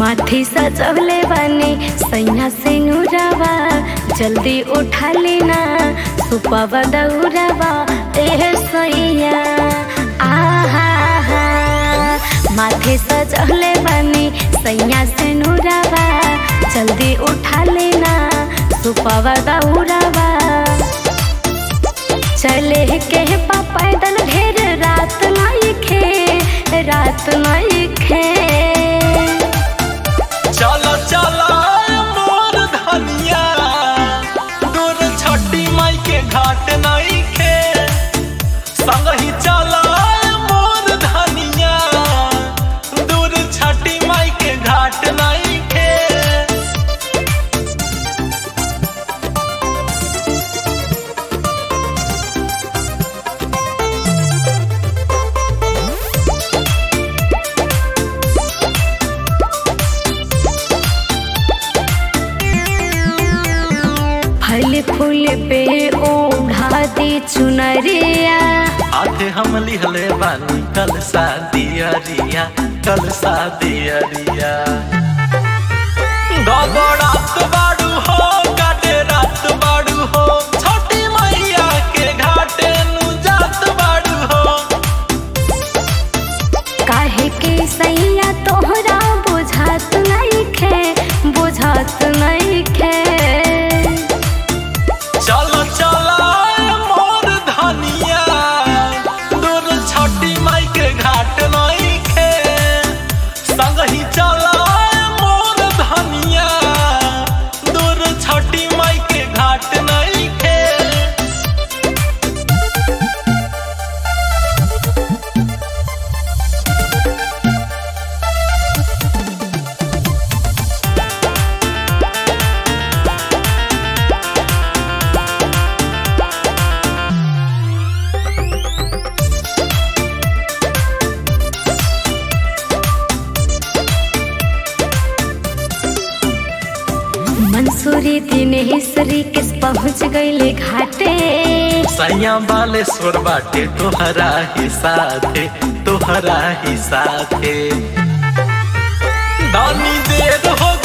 माथी सजवले बानी सैया से नुरावा जल्दी उठा लेना सुपवा दौरावा ए सैया आहा हा माथे सजवले बानी सैया से नुरावा जल्दी उठा लेना सुपवा दौरावा चले के पा पैदल ढेर रात नहीं खे रात नहीं खे चलो चलो मोर धनिया दूर छठी माई के घाट नहीं खे संग ही चलो मोर धनिया दूर छठी माई के घाट नहीं खे फल फूल पे ओढ़ा दी चुनरिया आधे हम लिहले बानी कल शादिया रिया कल शादिया रिया गबड़ात बाड़ू हो काटे रात बाड़ू हो छोटी मैया के घाटे नु जात बाड़ू हो काहे के सैया तोहरा बुझात नहीं खे बुझात नहीं खे चलो चलो मोर धनिया दूर छोटी माई के घाट नहीं खे संग ही चलो मोर धनिया दूर छोटी माई के घाट नहीं खे मंसूरी दिनेश्वरी किस पहुँच गईले घाटे सैया बालेश्वर बाटे तोहरा ही साथे तोहरा ही साथे दानी देर हो